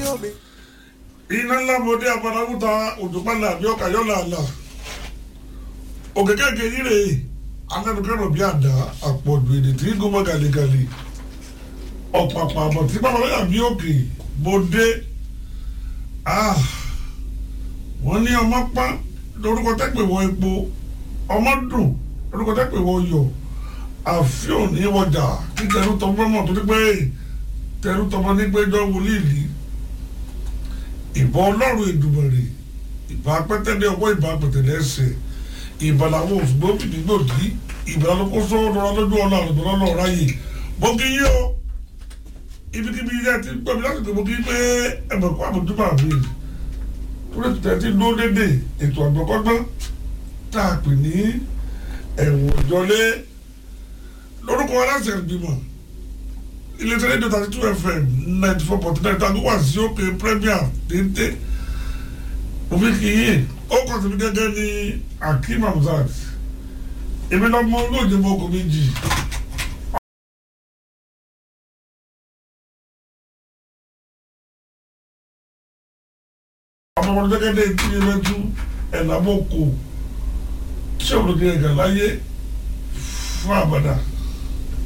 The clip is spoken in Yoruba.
omi. iná ńlá mọdé abadakuta òjòpálá àbí ọkà yọlá àlà òkè kéèké yíre anẹnukẹrọ bí àdá àpọ̀jù èdè tí gómọ gàlégàlé ọ̀pàpà àbọ̀ tí babalọ́yà bí òkè mọdé wọ́n ní ọmọ pọ́n lórúkọ tẹ́pẹ̀ wọ epo ọmọ dùn lórúkọ tẹ́pẹ̀ wọ yọ àfihàn ní wọjà kí tẹrú tọmọ mọ̀ tó ní pé tẹrú tọmọ ní pé jọ wọlé ìlú ìbọn ọlọ́run ìdùmọ̀rè ìbá pẹ́tẹ́lẹ́ ọwọ́ ìbá pẹ̀tẹ́lẹ́ ẹsẹ̀ ìbàlàwọ̀ òṣùgbọ́n fìdí gbòdì ìbàlàlókò sọ́wọ́ lọ́ra lójú ọ̀la àlùbọ̀ lọ́la ọ̀rá yìí mo kí yí o ibikíbi ilé ti gbọ́ mi láti pè mo kí pé ẹ̀bẹ̀ kó àbójúbà mi torí tẹ̀ ti dúró dédé ètò àgbọ̀kọ́gbọ́n tá a pè ní ẹ̀wọ̀n ìjọlé lórúkọ aláṣẹ ìgbìmọ̀ iléeṣẹ́ rédíò thirty two fm ninety four point nine tàbí wà sí òkè premier déńté òfin kìíye ó kàn sí mi gẹ́gẹ́ ní akeem hamzat èmi lọ́mọ olóòjì mọ́ ọkọ̀ méjì. ọmọ ọmọdé gẹ́gẹ́ ní etí yẹn lẹ́tú ẹ̀ lábọ́ kò tí òun ló dé ẹ̀gà láyé fún àbàdà.